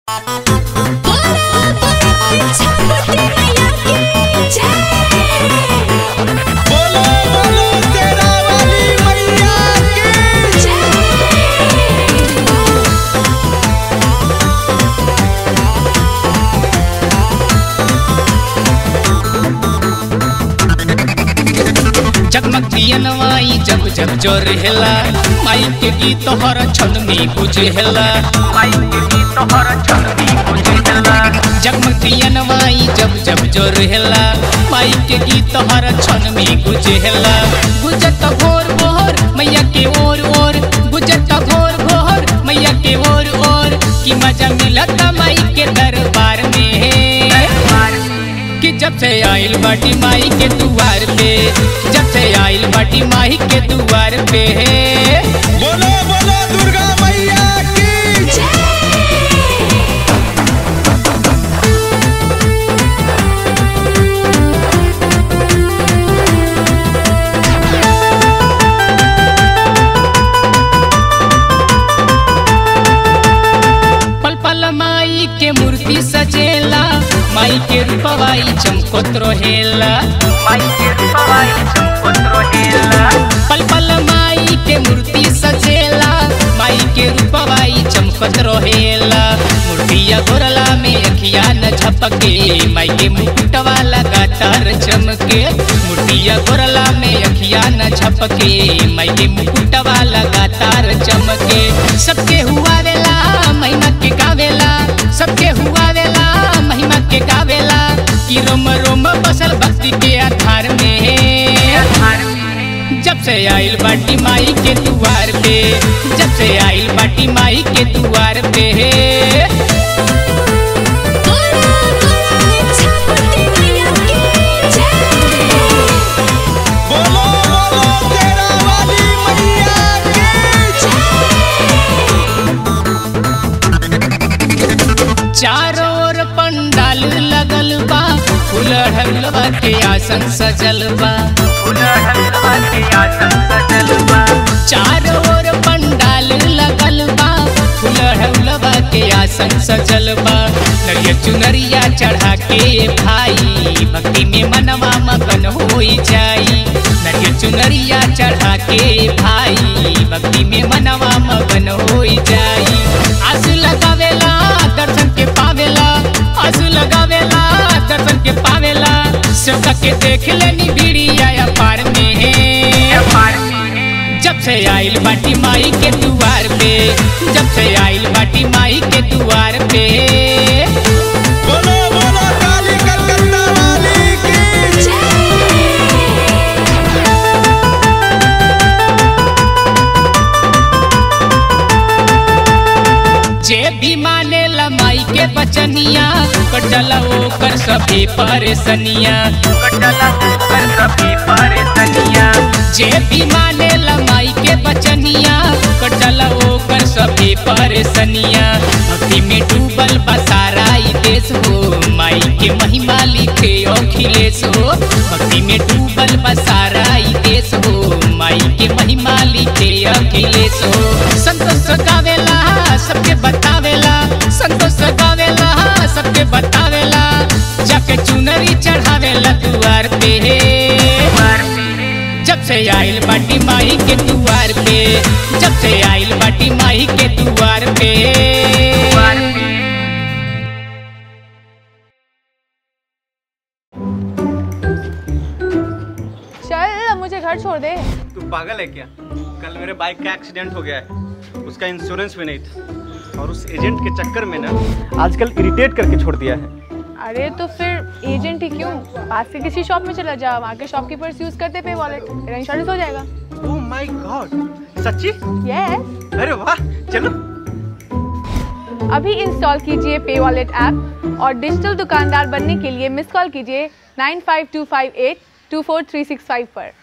बोलो बोलो तेरा वाली मैया की जगमग दियनवाई जब जब जोर हेला माई के गीत हर क्षण में गुजेला माई के गीत हर क्षण में गुजेला जगमग दियनवाई जब जब जोर हेला माई के गीत हर क्षण में गुजेला गुजत भोर भोर मैया के ओर ओर गुजत भोर भोर मैया के ओर ओर की मजा मिलता माई के दरबार में कि जब से आइल बाटी माई के दुआर पे जब से आइल बाटी माई के दुआर पे बोलो बोलो दुर्गा मैया की पल पल माई के मूर्ति सजेला माई के रूपवाई चमकोत रहेला माई के रूपवाई चमकोत रहेला पल पल माई के मूर्ति सजेला माई के रूपवाई चमकोत रहेला मूर्तिया गोरला में अखिया न झपके माई के मुकुटवा लगातार चमके मूर्तिया गोरला में अखिया न झपके माई के मुकुटवा लगातार चमके सबके हुआ वेला महिमा के गावेला सबके हुआ वेला महिमा के गावेला कि रोम रोम बसल भक्ति के आधार में जब से आइल बाटी माई के दुआर पे जब से आइल बाटी माई के दुआर पे बोलो बोलो तेरा वाली मैया की चारों ओर पंडाल लगल बा फूल ढलवा के आसन सजल बा चारों ओर पंडाल लगल बा फूल ढलवा के आसन सजल बा नरिया चुनरिया चढ़ा के भाई भक्ति में मनवा मगन होई जाई नरिया चुनरिया चढ़ा के भाई भक्ति में मनवा मगन होई जाई आस लगावेला दर्शन के पावेला आस लगावेला दर्शन के पावेला सब के देख लेनी बीड़िया पार में जब से आइल बाटी माई के दुआर पे जब से आइल बाटी माई के दुआर पे बोलो बोलो काली कलकत्ता वाली की जे भी माने माई के बचनिया कटला ओकर सभी परेशनिया कटला ओकर सभी परेशनिया जे भी माने माई के बचनिया कटला ओकर सभी परेशनिया भक्ति में डूबल बसारा ई देश हो माई के महिमा लिखे अखिलेश हो भक्ति में डूबल बसारा ई देश हो माई के महिमा लिखे अखिलेश हो संतोष गावेला सबके बतावेला संतोष गावेला सबके बतावेला जाके चुनरी चढ़ावेला दुआर पे जब से आइल बाटी माई के दुआर पे जब से आइल बाटी माई के दुआर पे चल अब मुझे घर छोड़ दे तू पागल है क्या कल मेरे बाइक का एक्सीडेंट हो गया है उसका इंश्योरेंस भी नहीं था और उस एजेंट के चक्कर में ना आजकल इरिटेट करके छोड़ दिया है अरे तो फिर एजेंट ही क्यों पास के किसी शॉप में चला जा वहाँ के शॉपकीपर्स यूज करते पे वॉलेट तेरा इंश्योरेंस हो जाएगा ओह माय गॉड सच्ची यस अरे वाह चलो अभी इंस्टॉल कीजिए पे वॉलेट ऐप और डिजिटल दुकानदार बनने के लिए मिस कॉल कीजिए nine five two five eight two four three six five पर